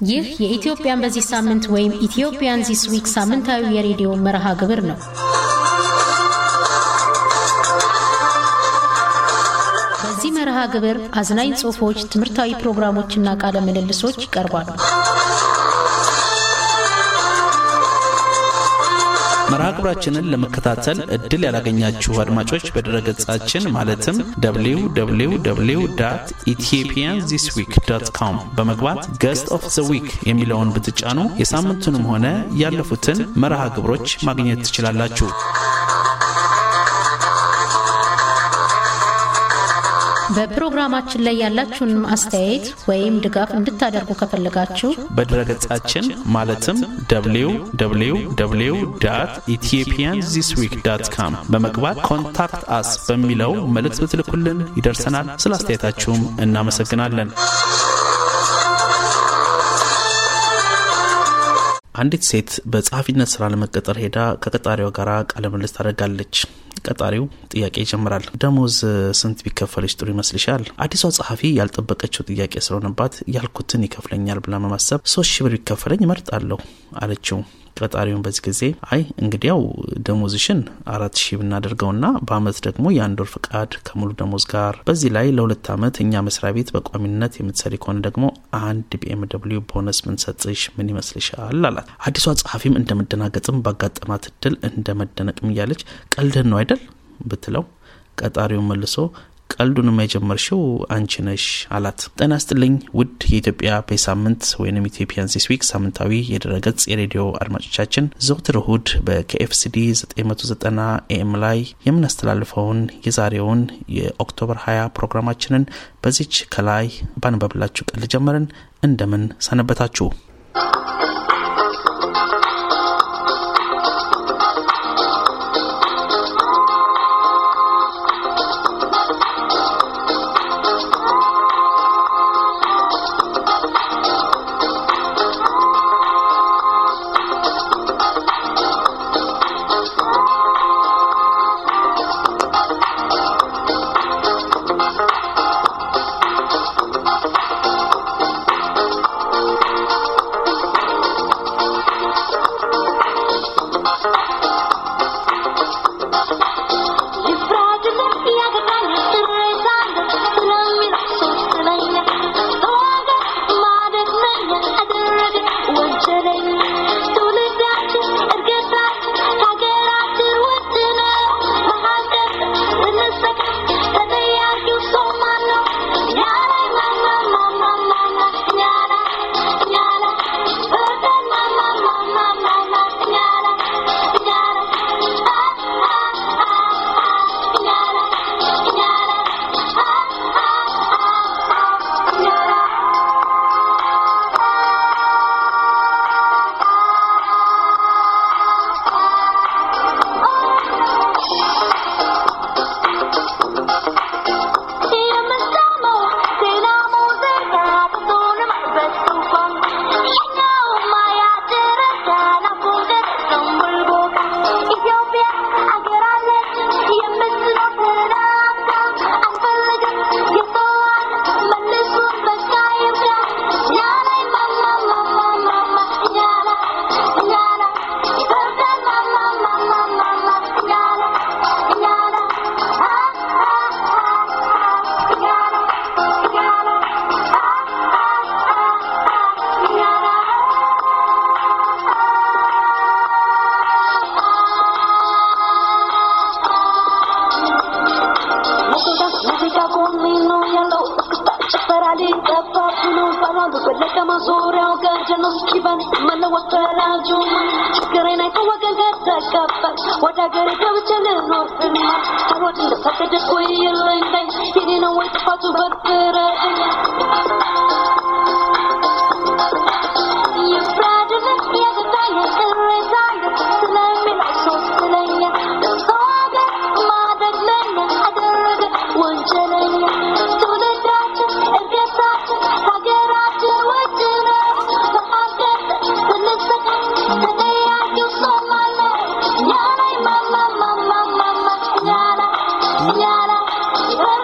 ይህ የኢትዮጵያን በዚህ ሳምንት ወይም ኢትዮጵያን ዚስ ዊክ ሳምንታዊ የሬዲዮ መርሃ ግብር ነው። በዚህ መርሃ ግብር አዝናኝ ጽሑፎች፣ ትምህርታዊ ፕሮግራሞችና ቃለ ምልልሶች ይቀርባሉ። መርሃ ግብራችንን ለመከታተል እድል ያላገኛችሁ አድማጮች በድረገጻችን ማለትም www ኢትዮጵያን ዚስ ዊክ ዶት ኮም በመግባት ገስት ኦፍ ዘ ዊክ የሚለውን ብትጫኑ የሳምንቱንም ሆነ ያለፉትን መርሃ ግብሮች ማግኘት ትችላላችሁ። በፕሮግራማችን ላይ ያላችሁን አስተያየት ወይም ድጋፍ እንድታደርጉ ከፈለጋችሁ በድረገጻችን ማለትም www ኢትዮጵያን ዚስ ዊክ ዳት ካም በመግባት ኮንታክት አስ በሚለው መልእክት ብትልኩልን ይደርሰናል። ስለ አስተያየታችሁም እናመሰግናለን። አንዲት ሴት በጸሐፊነት ስራ ለመቀጠር ሄዳ ከቀጣሪዋ ጋር ቃለ ምልልስ ታደርጋለች። ቀጣሪው ጥያቄ ይጀምራል። ደሞዝ ስንት ቢከፈልሽ ጥሩ ይመስልሻል? አዲሷ ጸሐፊ ያልጠበቀችው ጥያቄ ስለሆነባት ያልኩትን ይከፍለኛል ብላ በማሰብ ሶስት ሺህ ብር ቢከፈለኝ እመርጣለሁ አለችው። ቀጣሪውን በዚህ ጊዜ አይ እንግዲያው ደሞዝሽን አራት ሺህ ብናደርገውና በአመት ደግሞ የአንድ ወር ፍቃድ ከሙሉ ደሞዝ ጋር በዚህ ላይ ለሁለት አመት እኛ መስሪያ ቤት በቋሚነት የምትሰሪ ከሆነ ደግሞ አንድ ቢኤም ደብሊው ቦነስ ምንሰጥሽ ምን ይመስልሻል? አላት። አዲሷ ጸሐፊም እንደ መደናገጥም ባጋጠማት እድል እንደ መደነቅም እያለች ቀልድን ነው አይደል ብትለው ቀጣሪውን መልሶ ቀልዱንም የጀመርሽው አንቺ ነሽ አላት። ጤና ይስጥልኝ ውድ የኢትዮጵያ በሳምንት ወይም ኢትዮጵያን ዚስ ዊክ ሳምንታዊ የድረገጽ የሬዲዮ አድማጮቻችን ዘውትር እሁድ በኬኤፍሲዲ 990 ኤኤም ላይ የምናስተላልፈውን የዛሬውን የኦክቶበር 20 ፕሮግራማችንን በዚች ከላይ ባንበብላችሁ ቀል ጀመርን። እንደምን ሰነበታችሁ?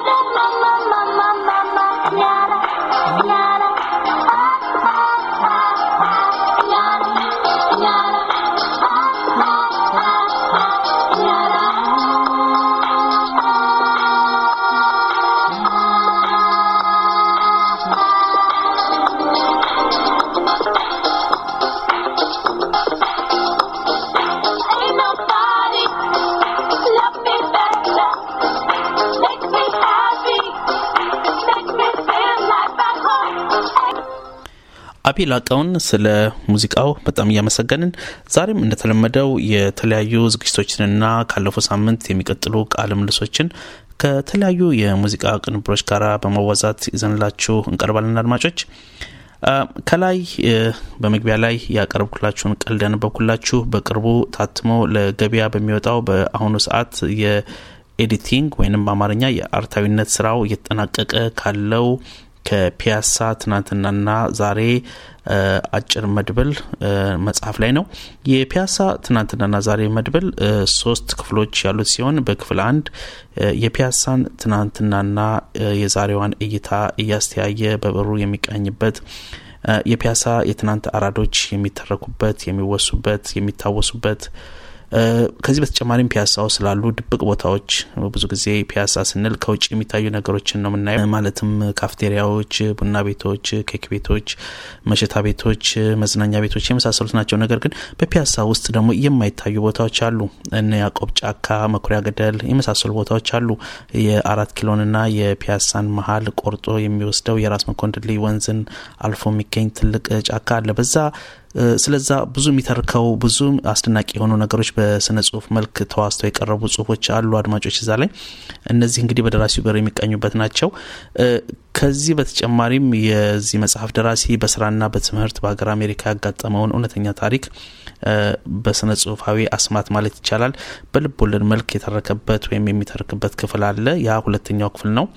Nyala, nyala, nyala, አቢ ላቀውን ስለ ሙዚቃው በጣም እያመሰገንን ዛሬም እንደተለመደው የተለያዩ ዝግጅቶችንና ካለፈው ሳምንት የሚቀጥሉ ቃለ ምልሶችን ከተለያዩ የሙዚቃ ቅንብሮች ጋር በመዋዛት ይዘንላችሁ እንቀርባለን። አድማጮች ከላይ በመግቢያ ላይ ያቀረብኩላችሁን ቀልድ ያነበብኩላችሁ በቅርቡ ታትሞ ለገበያ በሚወጣው በአሁኑ ሰዓት የኤዲቲንግ ወይንም በአማርኛ የአርታዊነት ስራው እየተጠናቀቀ ካለው ከፒያሳ ትናንትናና ዛሬ አጭር መድብል መጽሐፍ ላይ ነው። የፒያሳ ትናንትናና ዛሬ መድብል ሶስት ክፍሎች ያሉት ሲሆን በክፍል አንድ የፒያሳን ትናንትናና የዛሬዋን እይታ እያስተያየ በብሩ የሚቃኝበት የፒያሳ የትናንት አራዶች የሚተረኩበት፣ የሚወሱበት፣ የሚታወሱበት ከዚህ በተጨማሪም ፒያሳው ስላሉ ድብቅ ቦታዎች ብዙ ጊዜ ፒያሳ ስንል ከውጭ የሚታዩ ነገሮችን ነው የምናየው። ማለትም ካፍቴሪያዎች፣ ቡና ቤቶች፣ ኬክ ቤቶች፣ መሸታ ቤቶች፣ መዝናኛ ቤቶች የመሳሰሉት ናቸው። ነገር ግን በፒያሳ ውስጥ ደግሞ የማይታዩ ቦታዎች አሉ። እነ ያዕቆብ ጫካ፣ መኩሪያ ገደል የመሳሰሉ ቦታዎች አሉ። የአራት ኪሎንና የፒያሳን መሀል ቆርጦ የሚወስደው የራስ መኮንን ወንዝን አልፎ የሚገኝ ትልቅ ጫካ አለ። በዛ ስለዛ ብዙ የሚተርከው ብዙ አስደናቂ የሆኑ ነገሮች በስነ ጽሁፍ መልክ ተዋስተው የቀረቡ ጽሁፎች አሉ። አድማጮች እዛ ላይ እነዚህ እንግዲህ በደራሲው በር የሚቀኙበት ናቸው። ከዚህ በተጨማሪም የዚህ መጽሐፍ ደራሲ በስራና በትምህርት በሀገር አሜሪካ ያጋጠመውን እውነተኛ ታሪክ በስነ ጽሁፋዊ አስማት ማለት ይቻላል በልብ ወለድ መልክ የተረከበት ወይም የሚተርክበት ክፍል አለ። ያ ሁለተኛው ክፍል ነው።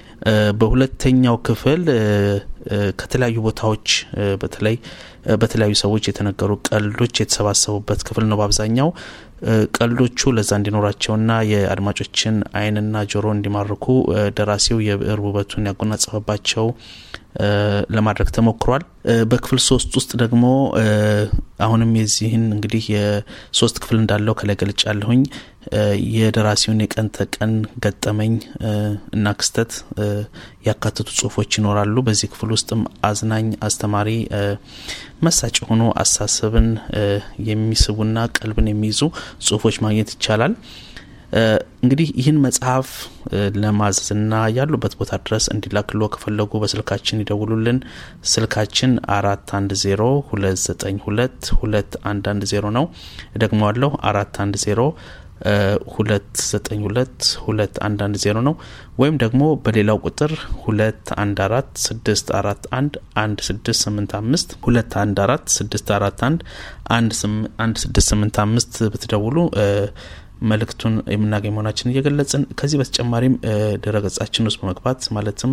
በሁለተኛው ክፍል ከተለያዩ ቦታዎች በተለይ በተለያዩ ሰዎች የተነገሩ ቀልዶች የተሰባሰቡበት ክፍል ነው። በአብዛኛው ቀልዶቹ ለዛ እንዲኖራቸውና የአድማጮችን ዓይንና ጆሮ እንዲማርኩ ደራሲው የብዕር ውበቱን ያጎናጸፈባቸው ለማድረግ ተሞክሯል። በክፍል ሶስት ውስጥ ደግሞ አሁንም የዚህን እንግዲህ የሶስት ክፍል እንዳለው ከላይ ገልጫ ያለሁኝ የደራሲውን የቀን ተቀን ገጠመኝ እና ክስተት ያካተቱ ጽሁፎች ይኖራሉ። በዚህ ክፍል ውስጥም አዝናኝ፣ አስተማሪ፣ መሳጭ የሆኑ አሳሰብን የሚስቡና ቀልብን የሚይዙ ጽሁፎች ማግኘት ይቻላል። እንግዲህ ይህን መጽሐፍ ለማዘዝና ያሉበት ቦታ ድረስ እንዲላክሎ ከፈለጉ በስልካችን ይደውሉልን። ስልካችን አራት አንድ ዜሮ ሁለት ዘጠኝ ሁለት ሁለት አንድ አንድ ዜሮ ነው። እደግመዋለሁ አራት አንድ ዜሮ ሁለት ዘጠኝ ሁለት ሁለት አንድ አንድ ዜሮ ነው። ወይም ደግሞ በሌላው ቁጥር ሁለት አንድ አራት ስድስት አራት አንድ አንድ ስድስት ስምንት አምስት ሁለት አንድ አራት ስድስት አራት አንድ አንድ ስድስት ስምንት አምስት ብትደውሉ መልእክቱን የምናገኝ መሆናችን እየገለጽን ከዚህ በተጨማሪም ድረገጻችን ውስጥ በመግባት ማለትም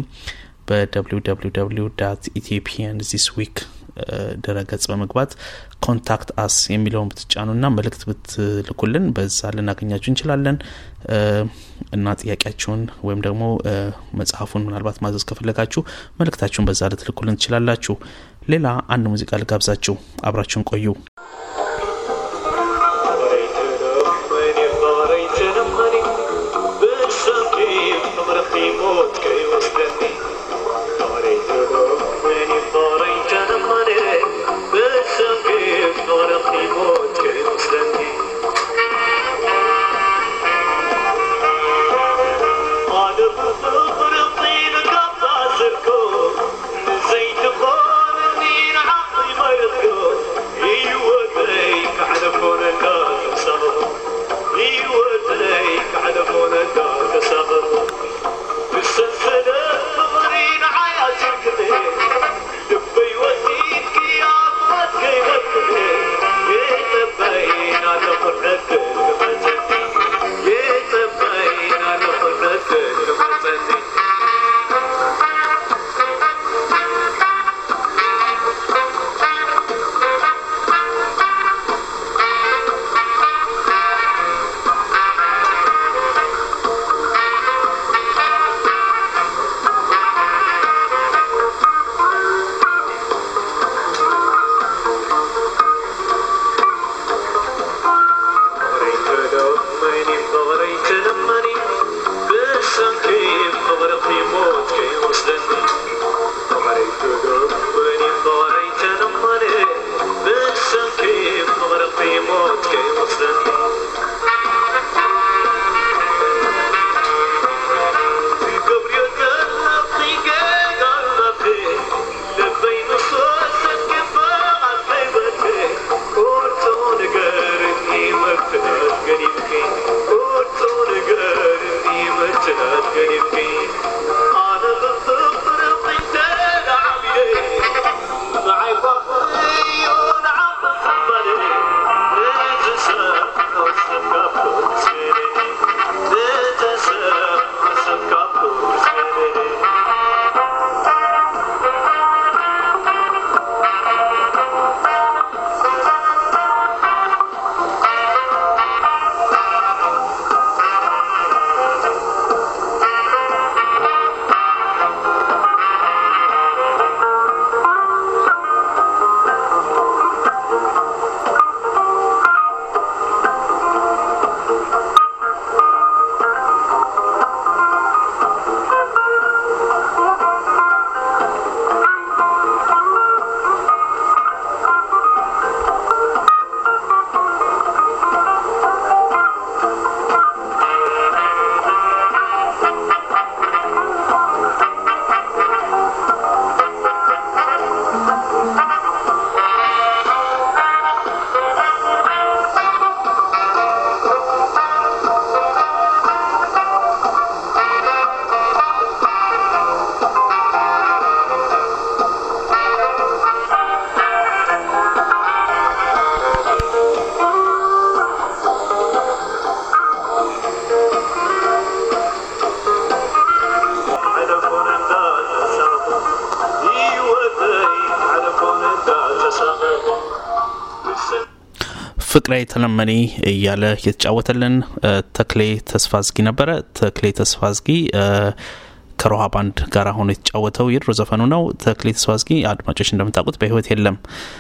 በwww ኢትዮጵያን ዚስ ዊክ ድረገጽ በመግባት ኮንታክት አስ የሚለውን ብትጫኑና መልእክት ብትልኩልን በዛ ልናገኛችሁ እንችላለን እና ጥያቄያችሁን ወይም ደግሞ መጽሐፉን ምናልባት ማዘዝ ከፈለጋችሁ መልእክታችሁን በዛ ልትልኩልን ትችላላችሁ። ሌላ አንድ ሙዚቃ ልጋብዛችሁ፣ አብራችሁን ቆዩ። ፍቅሬ ተለመኔ እያለ የተጫወተልን ተክሌ ተስፋዝጊ ነበረ። ተክሌ ተስፋዝጊ ከሮሃ ባንድ ጋር ሆኖ የተጫወተው የድሮ ዘፈኑ ነው። ተክሌ ተስፋዝጊ አድማጮች እንደምታውቁት በሕይወት የለም።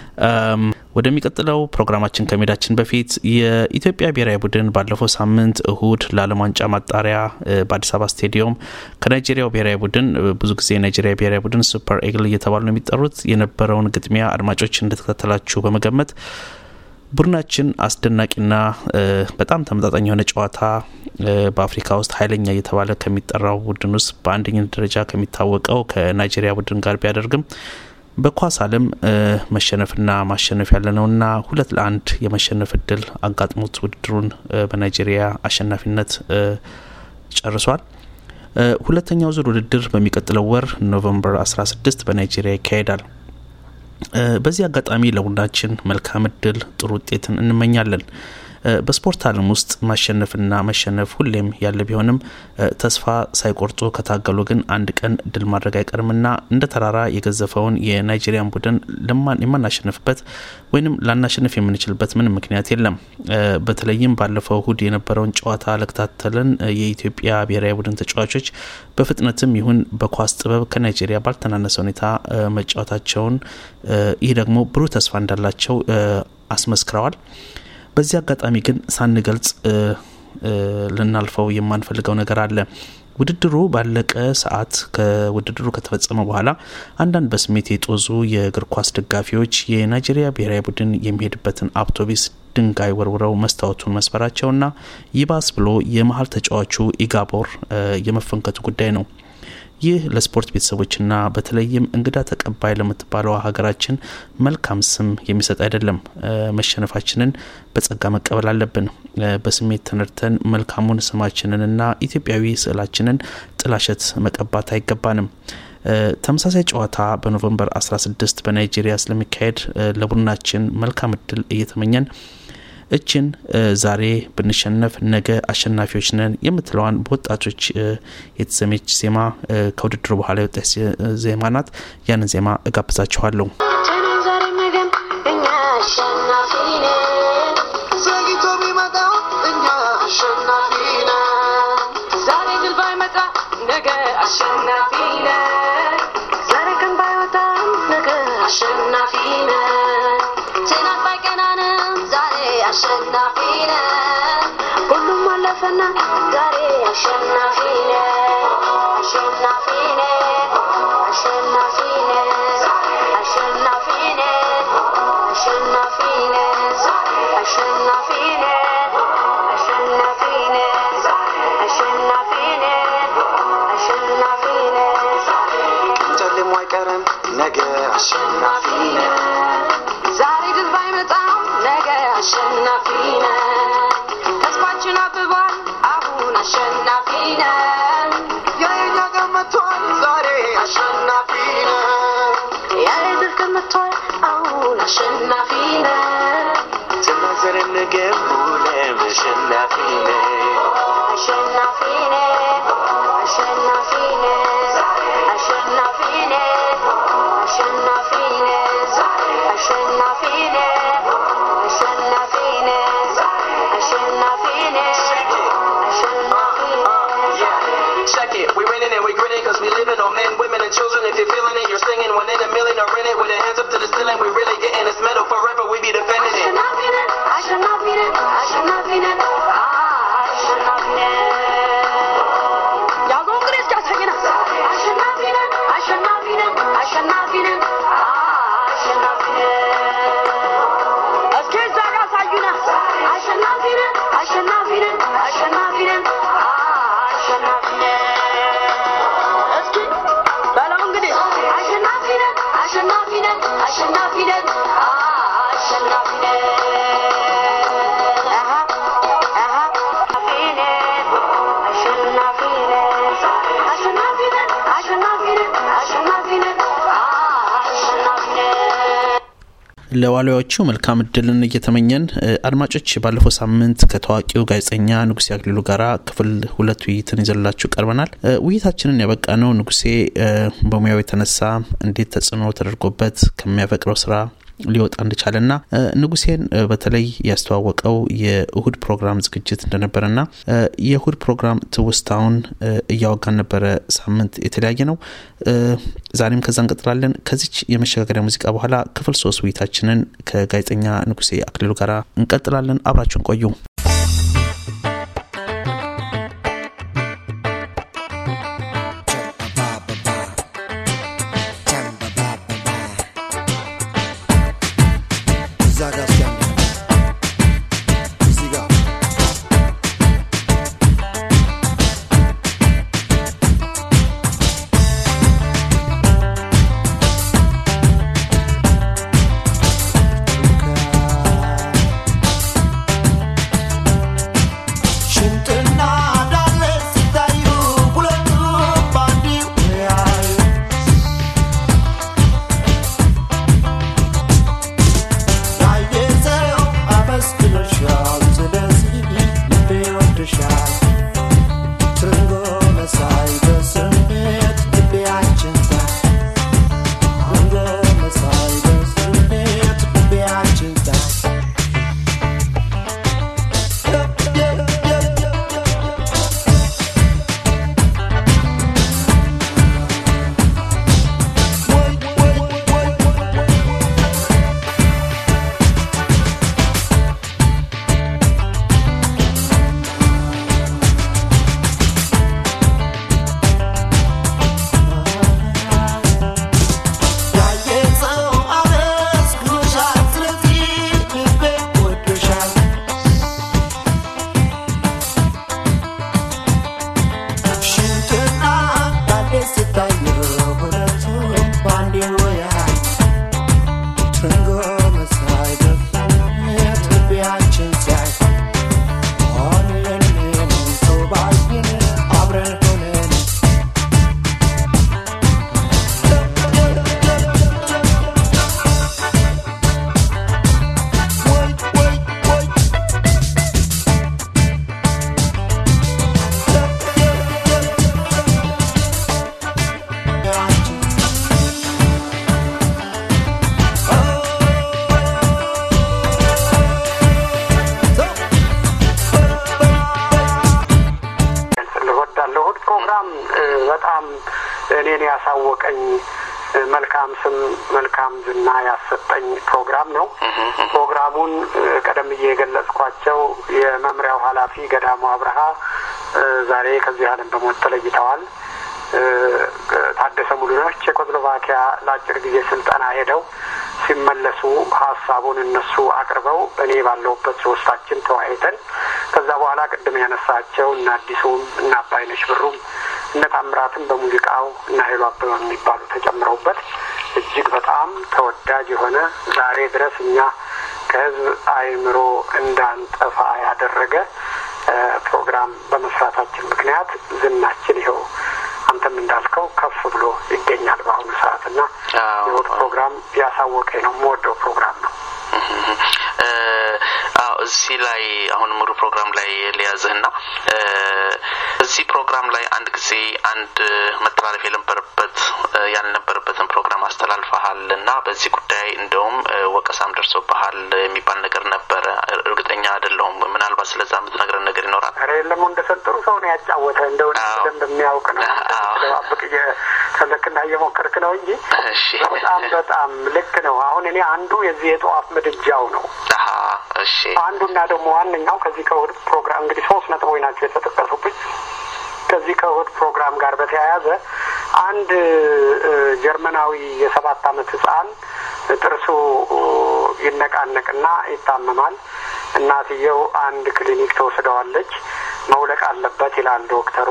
ወደሚቀጥለው ፕሮግራማችን ከሜዳችን በፊት የኢትዮጵያ ብሔራዊ ቡድን ባለፈው ሳምንት እሁድ ለዓለም ዋንጫ ማጣሪያ በአዲስ አበባ ስቴዲየም ከናይጄሪያው ብሔራዊ ቡድን ብዙ ጊዜ የናይጄሪያ ብሔራዊ ቡድን ሱፐር ኤግል እየተባሉ ነው የሚጠሩት የነበረውን ግጥሚያ አድማጮች እንደተከታተላችሁ በመገመት ቡድናችን አስደናቂና በጣም ተመጣጣኝ የሆነ ጨዋታ በአፍሪካ ውስጥ ኃይለኛ እየተባለ ከሚጠራው ቡድን ውስጥ በአንደኝነት ደረጃ ከሚታወቀው ከናይጄሪያ ቡድን ጋር ቢያደርግም በኳስ ዓለም መሸነፍና ማሸነፍ ያለ ነውና ሁለት ለአንድ የመሸነፍ እድል አጋጥሞት ውድድሩን በናይጄሪያ አሸናፊነት ጨርሷል። ሁለተኛው ዙር ውድድር በሚቀጥለው ወር ኖቨምበር 16 በናይጄሪያ ይካሄዳል። በዚህ አጋጣሚ ለቡድናችን መልካም እድል፣ ጥሩ ውጤትን እንመኛለን። በስፖርት ዓለም ውስጥ ማሸነፍና መሸነፍ ሁሌም ያለ ቢሆንም ተስፋ ሳይቆርጡ ከታገሉ ግን አንድ ቀን ድል ማድረግ አይቀርምና እንደ ተራራ የገዘፈውን የናይጄሪያን ቡድን የማናሸንፍበት ወይም ላናሸንፍ የምንችልበት ምንም ምክንያት የለም። በተለይም ባለፈው እሁድ የነበረውን ጨዋታ ለከታተልን የኢትዮጵያ ብሔራዊ ቡድን ተጫዋቾች በፍጥነትም ይሁን በኳስ ጥበብ ከናይጄሪያ ባልተናነሰ ሁኔታ መጫወታቸውን ይህ ደግሞ ብሩህ ተስፋ እንዳላቸው አስመስክረዋል። በዚህ አጋጣሚ ግን ሳንገልጽ ልናልፈው የማንፈልገው ነገር አለ። ውድድሩ ባለቀ ሰዓት ከውድድሩ ከተፈጸመ በኋላ አንዳንድ በስሜት የጦዙ የእግር ኳስ ደጋፊዎች የናይጄሪያ ብሔራዊ ቡድን የሚሄድበትን አውቶቢስ ድንጋይ ወርውረው መስታወቱን መስበራቸውና ይባስ ብሎ የመሀል ተጫዋቹ ኢጋቦር የመፈንከቱ ጉዳይ ነው። ይህ ለስፖርት ቤተሰቦችና በተለይም እንግዳ ተቀባይ ለምትባለው ሀገራችን መልካም ስም የሚሰጥ አይደለም። መሸነፋችንን በጸጋ መቀበል አለብን። በስሜት ተነድተን መልካሙን ስማችንንና ኢትዮጵያዊ ስዕላችንን ጥላሸት መቀባት አይገባንም። ተመሳሳይ ጨዋታ በኖቨምበር 16 በናይጄሪያ ስለሚካሄድ ለቡድናችን መልካም እድል እየተመኘን እችን ዛሬ ብንሸነፍ ነገ አሸናፊዎች ነን የምትለዋን በወጣቶች የተሰሜች ዜማ ከውድድሩ በኋላ የወጣች ዜማ ናት። ያንን ዜማ እጋብዛችኋለሁ። ዘግይቶ ቢመጣ እኛ አሸናፊ ነን። ዛሬ ድል ባይመጣ ነገ አሸናፊ ነን። ዛሬ ቀን ባይወጣ ነገ አሸናፊ ነን። ትናንት ባይቀናንም ዛሬ አሸናፊ ነን። ሁሉም አለፈና ዛሬ አሸናፊ ነን። አሸናፊ ነን። አሸናፊ ነን። አሸናፊ ነን። አሸናፊ ነን። አሸናፊ ነን። አሸናፊ ነን። አሸናፊ ነን። አሸናፊ ነን። ጨልሞ አይቀርም ነገ አሸናፊ ነን። ዛሬ ድል ባይመጣም ነገ አሸናፊ ነን። ተስፋችን አብቧል አሁን አሸናፊ ነን። የኛ ቀን መጥቷል ዛሬ አሸናፊ ነን። የድል ቀን መጥቷል አሁን አሸናፊ ነን። ስናዘርን ነገም ሁሌም አሸናፊ ነን። አሸናፊ ነን። አሸናፊ ነን። አሸናፊ ነን። አሸናፊ ነን። አሸናፊ ነን። አሸናፊ ነን። አሸናፊ ነን። አሸናፊ ነን። Check it, we winning and we grinning cause we living on men, women and children. If you're feeling it, you're singing one in a million or in it with our hands up to the ceiling. We really getting this medal forever. We be defending it. አሸናፊ ነን። አሸናፊ ነን። አሸናፊ ነን። አሸናፊ ነን። ያዘው እንግዲህ እስኪ ያሳየናል። አሸናፊ ነን። አሸናፊ ነን። አሸናፊ ነን። አሸናፊ ነን። እስኪ እዛ ጋር አሳዩና አሸናፊ ነን። አሸናፊ ነን። አሸናፊ ነን። አሸናፊ ነን። እስኪ በለው እንግዲህ አሸናፊ ነን። አሸናፊ ነን። አሸናፊ ነን። አሸናፊ ነን። አሃ አሃ አሸናፊ ነን። አሸናፊ ነን። አሸናፊ ነን። አሸናፊ ነን። አሸናፊ ነን። አሸናፊ ነን። ለዋሊያዎቹ መልካም እድልን እየተመኘን አድማጮች፣ ባለፈው ሳምንት ከታዋቂው ጋዜጠኛ ንጉሴ አክሊሉ ጋራ ክፍል ሁለት ውይይትን ይዘላችሁ ቀርበናል። ውይይታችንን ያበቃ ነው ንጉሴ በሙያው የተነሳ እንዴት ተጽዕኖ ተደርጎበት ከሚያፈቅረው ስራ ሊወጣ እንደቻለና ንጉሴን በተለይ ያስተዋወቀው የእሁድ ፕሮግራም ዝግጅት እንደነበረና የእሁድ ፕሮግራም ትውስታውን እያወጋን ነበረ። ሳምንት የተለያየ ነው። ዛሬም ከዛ እንቀጥላለን። ከዚች የመሸጋገሪያ ሙዚቃ በኋላ ክፍል ሶስት ውይይታችንን ከጋዜጠኛ ንጉሴ አክሊሉ ጋር እንቀጥላለን። አብራችሁን ቆዩ። እኔን ያሳወቀኝ መልካም ስም መልካም ዝና ያሰጠኝ ፕሮግራም ነው። ፕሮግራሙን ቀደም ብዬ የገለጽኳቸው የመምሪያው ኃላፊ ገዳሙ አብርሃ ዛሬ ከዚህ ዓለም በሞት ተለይተዋል። ታደሰ ሙሉነሽ ቼኮስሎቫኪያ ለአጭር ጊዜ ስልጠና ሄደው ሲመለሱ ሀሳቡን እነሱ አቅርበው እኔ ባለሁበት ሶስታችን ተወያይተን ከዛ በኋላ ቅድም ያነሳቸው እነ አዲሱም እነ አባይነሽ ብሩም እነ ታምራትም በሙዚቃው እና ኃይሉ አበበ የሚባሉ ተጨምረውበት እጅግ በጣም ተወዳጅ የሆነ ዛሬ ድረስ እኛ ከህዝብ አእምሮ እንዳንጠፋ ያደረገ ፕሮግራም በመስራታችን ምክንያት ዝናችን ይኸው አንተም እንዳልከው ከፍ ብሎ ይገኛል በአሁኑ ሰዓት እና የወት ፕሮግራም ያሳወቀኝ ነው የምወደው ፕሮግራም ነው። እዚህ ላይ አሁን ሙሉ ፕሮግራም ላይ ሊያዝህና እዚህ ፕሮግራም ላይ አንድ ጊዜ አንድ መተላለፍ የነበረበት ያልነበረበትን ፕሮግራም አስተላልፈሃል እና በዚህ ጉዳይ እንደውም ወቀሳም ደርሶብሃል የሚባል ነገር ነበረ። እርግጠኛ አይደለሁም። ምናልባት ስለዛ የምትነግረን ነገር ይኖራል? ኧረ የለም እንደሰጠሩ ሰው ነው ያጫወተ እንደሆነ በደንብ የሚያውቅ ነው። ደባብቅ እየፈለክና እየሞከርክ ነው እንጂ በጣም በጣም ልክ ነው። አሁን እኔ አንዱ የዚህ የጠዋፍ ምድጃው ነው። እሺ አንዱና ደግሞ ዋነኛው ከዚህ ከእሑድ ፕሮግራም እንግዲህ ሶስት ነጥቦች ናቸው የተጠቀሱብኝ። ከዚህ ከእሑድ ፕሮግራም ጋር በተያያዘ አንድ ጀርመናዊ የሰባት ዓመት ህጻን ጥርሱ ይነቃነቅና ይታመማል። እናትየው አንድ ክሊኒክ ተወስደዋለች። መውለቅ አለበት ይላል ዶክተሩ።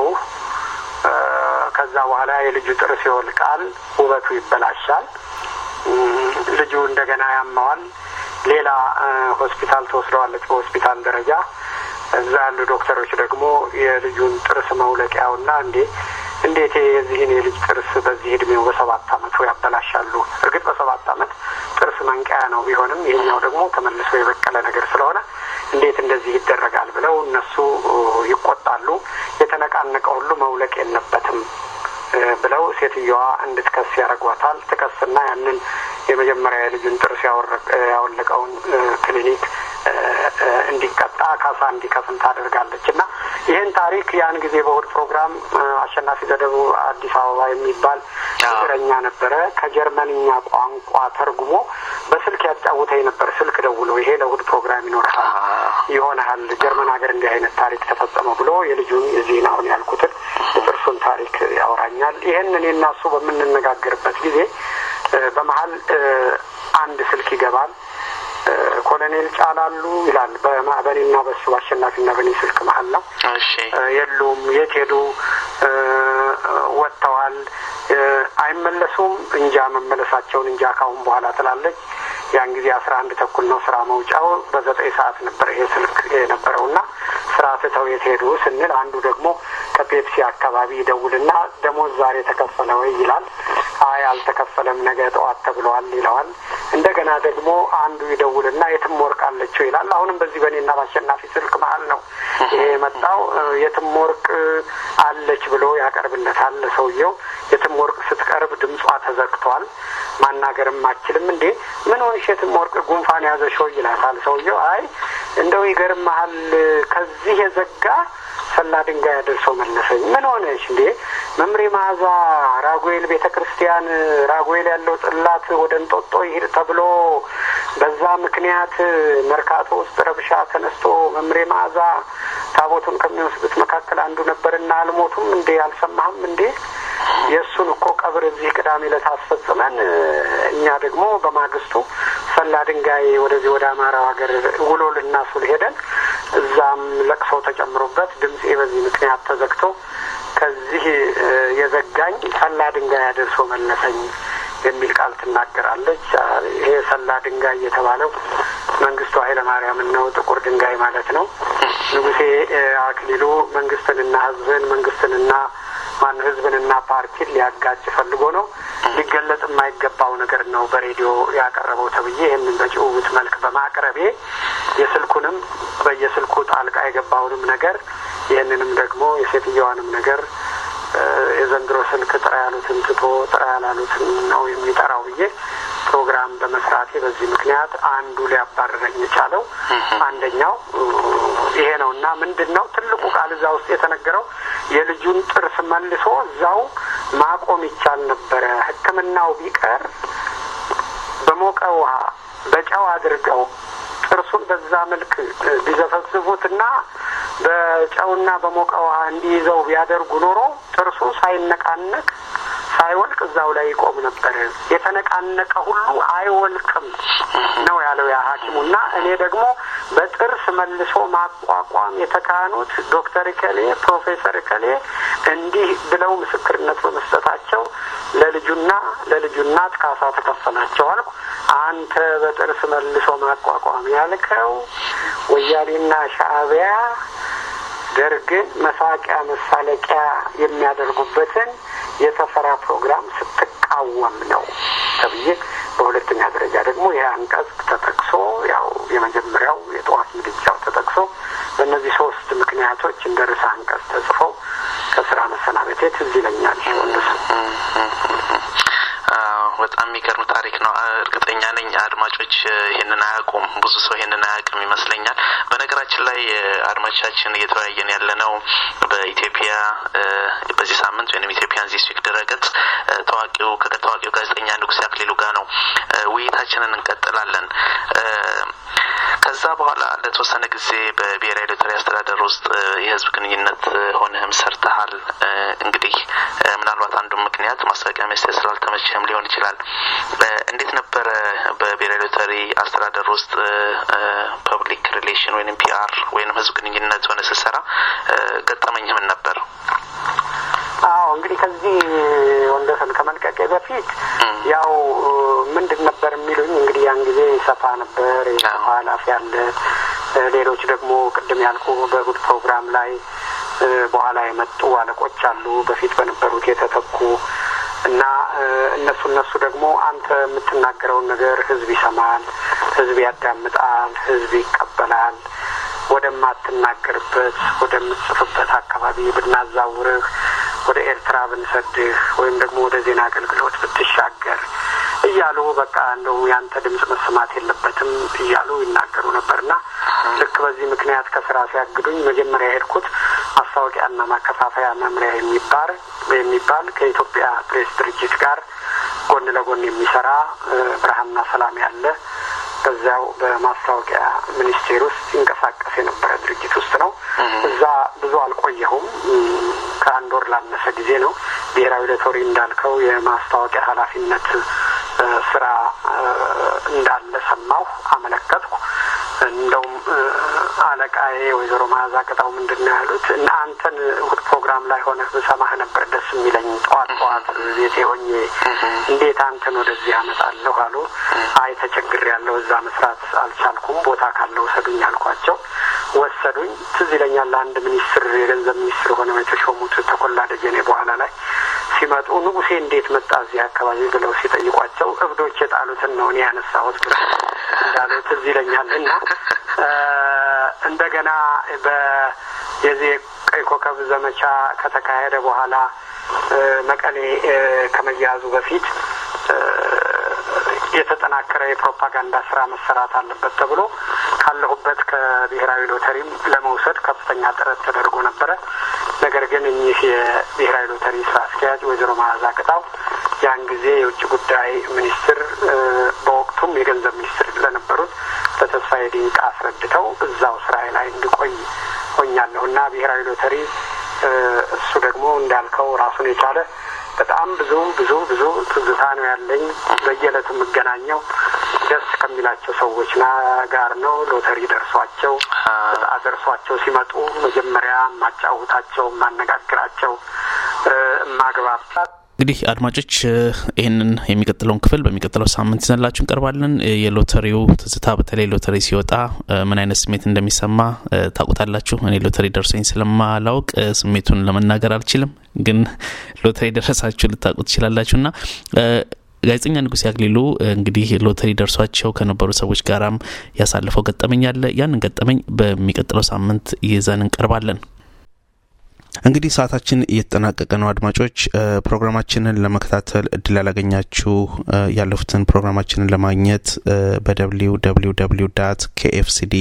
ከዛ በኋላ የልጁ ጥርስ ይወልቃል፣ ውበቱ ይበላሻል። ልጁ እንደገና ያማዋል። ሌላ ሆስፒታል ተወስደዋለች በሆስፒታል ደረጃ። እዛ ያሉ ዶክተሮች ደግሞ የልጁን ጥርስ መውለቂያውና እንዴ እንዴት የዚህን የልጅ ጥርስ በዚህ እድሜው በሰባት አመቱ ያበላሻሉ? እርግጥ በሰባት አመት ጥርስ መንቀያ ነው ቢሆንም ይሄኛው ደግሞ ተመልሶ የበቀለ ነገር ስለሆነ እንዴት እንደዚህ ይደረጋል ብለው እነሱ ይቆጣሉ። የተነቃነቀ ሁሉ መውለቅ የለበትም ብለው ሴትየዋ እንድትከስ ያደርጓታል። ትከስና ያንን የመጀመሪያ የልጁን ጥርስ ያወለቀውን ክሊኒክ እንዲቀጣ ካሳ እንዲከፍል ታደርጋለች እና ይህን ታሪክ ያን ጊዜ በእሑድ ፕሮግራም አሸናፊ ዘደቡ አዲስ አበባ የሚባል እግረኛ ነበረ። ከጀርመንኛ ቋንቋ ተርጉሞ በስልክ ያጫውተኝ ነበር። ስልክ ደውሎ ይሄ ለእሑድ ፕሮግራም ይኖርሃል ይሆናል ጀርመን ሀገር እንዲህ አይነት ታሪክ ተፈጸመ ብሎ የልጁን የዚህን አሁን ያልኩትን የጥርሱን ታሪክ ያወራኛል። ይህን እኔ እና እሱ በምንነጋገርበት ጊዜ በመሀል አንድ ስልክ ይገባል። ኮሎኔል ጫላሉ ይላል። በእኔና በሱ አሸናፊና በእኔ ስልክ መሀል ነው። የሉም፣ የት ሄዱ? ወጥተዋል፣ አይመለሱም። እንጃ መመለሳቸውን እንጃ ካሁን በኋላ ትላለች። ያን ጊዜ አስራ አንድ ተኩል ነው ስራ መውጫው። በዘጠኝ ሰዓት ነበር ይሄ ስልክ የነበረው እና ስራ ትተው የት ሄዱ ስንል አንዱ ደግሞ ከፔፕሲ አካባቢ ይደውልና ደሞዝ ዛሬ ተከፈለ ወይ ይላል። አይ አልተከፈለም፣ ነገ ጠዋት ተብለዋል ይለዋል። እንደገና ደግሞ አንዱ ይደውልና የትም ወርቅ አለችው ይላል። አሁንም በዚህ በእኔና በአሸናፊ ስልክ መሀል ነው ይሄ የመጣው። የትም ወርቅ አለች ብሎ ያቀርብለታል ሰውየው። የትም ወርቅ ስትቀርብ ድምጿ ተዘግቷል፣ ማናገርም አችልም። እንዴ ምን ሆንሽ የትም ወርቅ ጉንፋን ያዘሽ ወይ ይላታል ሰውየው። አይ እንደው ይገርምሃል ከዚህ የዘጋ ሰላ ድንጋይ አደርሰው መለሰኝ። ምን ሆነች እንዴ? መምሬ መዓዛ ራጉኤል ቤተ ክርስቲያን ራጉኤል ያለው ጽላት ወደ እንጦጦ ይሄድ ተብሎ በዛ ምክንያት መርካቶ ውስጥ ረብሻ ተነስቶ መምሬ መዓዛ ታቦቱን ከሚወስዱት መካከል አንዱ ነበርና አልሞቱም እንዴ? አልሰማህም እንዴ? የእሱን እኮ ቀብር እዚህ ቅዳሜ ዕለት አስፈጽመን እኛ ደግሞ በማግስቱ ሰላ ድንጋይ ወደዚህ ወደ አማራው ሀገር ውሎ ልናሱል ሄደን እዛም ለቅሶ ተጨምሮበት ድምፄ በዚህ ምክንያት ተዘግቶ ከዚህ የዘጋኝ ሰላ ድንጋይ አደርሶ መለሰኝ የሚል ቃል ትናገራለች። ይሄ ሰላ ድንጋይ የተባለው መንግስቱ ኃይለ ማርያምን ነው። ጥቁር ድንጋይ ማለት ነው። ንጉሴ አክሊሉ መንግስትንና ህዝብን መንግስትንና ማን ህዝብንና ፓርቲን ሊያጋጭ ፈልጎ ነው። ሊገለጽ የማይገባው ነገር ነው በሬዲዮ ያቀረበው ተብዬ ይህንን በጭውውት መልክ በማቅረቤ የስልኩንም በየስልኩ ጣልቃ የገባውንም ነገር ይህንንም ደግሞ የሴትየዋንም ነገር የዘንድሮ ስልክ ጥራ ያሉትን ትቶ ጥራ ያላሉትን ነው የሚጠራው ብዬ ፕሮግራም በመስራቴ በዚህ ምክንያት አንዱ ሊያባረረኝ የቻለው አንደኛው ይሄ ነው እና ምንድን ነው ትልቁ ቃል እዛ ውስጥ የተነገረው የልጁን ጥርስ መልሶ እዛው ማቆም ይቻል ነበረ። ሕክምናው ቢቀር በሞቀ ውሃ በጨው አድርገው ጥርሱን በዛ መልክ ቢዘፈዝፉትና በጨውና በሞቀ ውሃ እንዲይዘው ቢያደርጉ ኖሮ ጥርሱ ሳይነቃነቅ ሳይወልቅ እዛው ላይ ይቆም ነበር። የተነቃነቀ ሁሉ አይወልቅም ነው ያለው ያ ሐኪሙ እና እኔ ደግሞ በጥርስ መልሶ ማቋቋም የተካኑት ዶክተር እከሌ ፕሮፌሰር እከሌ እንዲህ ብለው ምስክርነት በመስጠታቸው ለልጁና ለልጁ እናት ካሳ ተከፈላቸው አልኩ። አንተ በጥርስ መልሶ ማቋቋም ያልከው ወያኔና ሻዕቢያ ደርግን መሳቂያ መሳለቂያ የሚያደርጉበትን የተፈራ ፕሮግራም ስትቃወም ነው ተብዬ፣ በሁለተኛ ደረጃ ደግሞ ይህ አንቀጽ ተጠቅሶ ያው የመጀመሪያው የጠዋት ምድጃው ተጠቅሶ በእነዚህ ሶስት ምክንያቶች እንደ ርዕሰ አንቀጽ ተጽፈው ከስራ መሰናበቴ ትዝ ይለኛል። ወንድስ በጣም የሚገርም ታሪክ ነው። እርግጠኛ ነኝ አድማጮች ይህንን አያውቁም። ብዙ ሰው ይህንን አያውቅም ይመስለኛል። በነገራችን ላይ አድማጮቻችን እየተወያየን ያለ ነው በኢትዮጵያ በዚህ ሳምንት ወይም ኢትዮጵያን ዚስ ዊክ ድረገጽ ታዋቂው ከታዋቂው ጋዜጠኛ ንጉሴ አክሊሉ ጋር ነው ውይይታችንን እንቀጥላለን። ከዛ በኋላ ለተወሰነ ጊዜ በብሔራዊ ሎተሪ አስተዳደር ውስጥ የህዝብ ግንኙነት ሆነህም ሰርተሃል። እንግዲህ ምናልባት አንዱ ምክንያት ማስታወቂያ ሚኒስቴር ስላልተመቸህም ሊሆን ይችላል። እንዴት ነበረ በብሔራዊ ሎተሪ አስተዳደር ውስጥ ፐብሊክ ሪሌሽን ወይም ፒአር ወይም ህዝብ ግንኙነት ሆነ ስትሰራ ገጠመኝ ምን ነበር? አዎ እንግዲህ ከዚህ ወንደሰን ከመልቀቄ በፊት ያው ምንድን ነበር የሚሉኝ እንግዲህ ያን ጊዜ ሰፋ ነበር የሰፋ ኃላፊ አለ። ሌሎች ደግሞ ቅድም ያልኩ በእሑድ ፕሮግራም ላይ በኋላ የመጡ አለቆች አሉ፣ በፊት በነበሩት የተተኩ እና እነሱ እነሱ ደግሞ አንተ የምትናገረውን ነገር ህዝብ ይሰማል፣ ህዝብ ያዳምጣል፣ ህዝብ ይቀበላል ወደማትናገርበት ወደምትጽፍበት አካባቢ ብናዛውርህ ወደ ኤርትራ ስራ ብንሰድህ ወይም ደግሞ ወደ ዜና አገልግሎት ብትሻገር እያሉ በቃ እንደው ያንተ ድምጽ መሰማት የለበትም እያሉ ይናገሩ ነበርና ልክ በዚህ ምክንያት ከስራ ሲያግዱኝ መጀመሪያ የሄድኩት ማስታወቂያና ማከፋፈያ መምሪያ የሚባል የሚባል ከኢትዮጵያ ፕሬስ ድርጅት ጋር ጎን ለጎን የሚሰራ ብርሃንና ሰላም ያለ በዚያው በማስታወቂያ ሚኒስቴር ውስጥ ይንቀሳቀስ የነበረ ድርጅት ውስጥ ነው። እዛ ብዙ አልቆየሁም። ከአንድ ወር ላነሰ ጊዜ ነው። ብሔራዊ ሎተሪ እንዳልከው የማስታወቂያ ኃላፊነት ስራ እንዳለ ሰማሁ፣ አመለከትኩ። እንደውም አለቃዬ ወይዘሮ መዓዛ ቅጣው ምንድን ነው ያሉት? እና አንተን እሑድ ፕሮግራም ላይ ሆነህ ብሰማህ ነበር ደስ የሚለኝ ጠዋት ጠዋት ቤቴ ሆኜ እንዴት አንተን ወደዚህ አመጣለሁ አሉ። አይ ተቸግሬያለሁ፣ እዛ መስራት አልቻልኩም፣ ቦታ ካለ ውሰዱኝ አልኳቸው። ወሰዱኝ። ትዝ ይለኛል አንድ ሚኒስትር የገንዘብ ሚኒስትር ሆነው የተሾሙት ተኮላ ደጀኔ በኋላ ላይ ሲመጡ ንጉሴ እንዴት መጣ እዚህ አካባቢ ብለው ሲጠይቋቸው እብዶች የጣሉትን ነው እኔ ያነሳሁት ብለው እንዳሉ ትዝ ይለኛል። እና እንደገና በየዚህ ቀይ ኮከብ ዘመቻ ከተካሄደ በኋላ መቀሌ ከመያዙ በፊት የተጠናከረ የፕሮፓጋንዳ ስራ መሰራት አለበት ተብሎ ካለሁበት ከብሔራዊ ሎተሪም ለመውሰድ ከፍተኛ ጥረት ተደርጎ ነበረ። ነገር ግን እኚህ የብሔራዊ ሎተሪ ስራ አስኪያጅ ወይዘሮ መዓዛ ቅጣው ያን ጊዜ የውጭ ጉዳይ ሚኒስትር በወቅቱም የገንዘብ ሚኒስትር ለነበሩት ለተስፋዬ ዲንቃ አስረድተው እዛው ስራዬ ላይ እንድቆይ ሆኛለሁ እና ብሔራዊ ሎተሪ እሱ ደግሞ እንዳልከው ራሱን የቻለ በጣም ብዙ ብዙ ብዙ ትዝታ ነው ያለኝ። በየዕለቱ የምገናኘው ደስ ከሚላቸው ሰዎች ጋር ነው። ሎተሪ ደርሷቸው እጣ ደርሷቸው ሲመጡ መጀመሪያ የማጫውታቸው፣ የማነጋግራቸው፣ የማግባባት እንግዲህ አድማጮች ይህንን የሚቀጥለውን ክፍል በሚቀጥለው ሳምንት ይዘንላችሁ እንቀርባለን። የሎተሪው ትዝታ በተለይ ሎተሪ ሲወጣ ምን አይነት ስሜት እንደሚሰማ ታውቁታላችሁ። እኔ ሎተሪ ደርሶኝ ስለማላውቅ ስሜቱን ለመናገር አልችልም፣ ግን ሎተሪ ደረሳችሁ ልታውቁ ትችላላችሁ እና ጋዜጠኛ ንጉሴ አክሊሉ እንግዲህ ሎተሪ ደርሷቸው ከነበሩ ሰዎች ጋራም ያሳለፈው ገጠመኝ አለ። ያንን ገጠመኝ በሚቀጥለው ሳምንት ይዘን እንቀርባለን። እንግዲህ ሰዓታችን እየተጠናቀቀ ነው። አድማጮች ፕሮግራማችንን ለመከታተል እድል ያላገኛችሁ ያለፉትን ፕሮግራማችንን ለማግኘት በደብሊው ደብሊው ደብሊው ዳት ኬኤፍሲዲ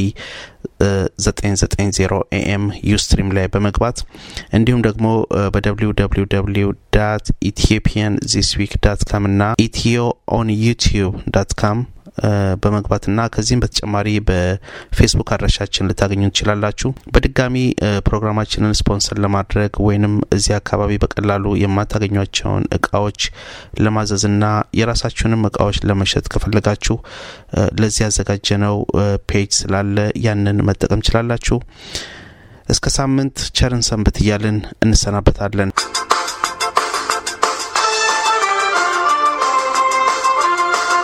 990 ኤኤም ዩስትሪም ላይ በመግባት እንዲሁም ደግሞ በደብሊው ደብሊው ደብሊው ዳት ኢትዮጵያን ዚስ ዊክ ዳት ካም እና ኢትዮ ኦን ዩቲዩብ ዳት ካም በመግባትና ከዚህም በተጨማሪ በፌስቡክ አድራሻችን ልታገኙ ትችላላችሁ። በድጋሚ ፕሮግራማችንን ስፖንሰር ለማድረግ ወይንም እዚህ አካባቢ በቀላሉ የማታገኟቸውን እቃዎች ለማዘዝና የራሳችሁንም እቃዎች ለመሸጥ ከፈለጋችሁ ለዚህ ያዘጋጀነው ፔጅ ስላለ ያንን መጠቀም ችላላችሁ። እስከ ሳምንት ቸርን ሰንብት እያልን እንሰናበታለን።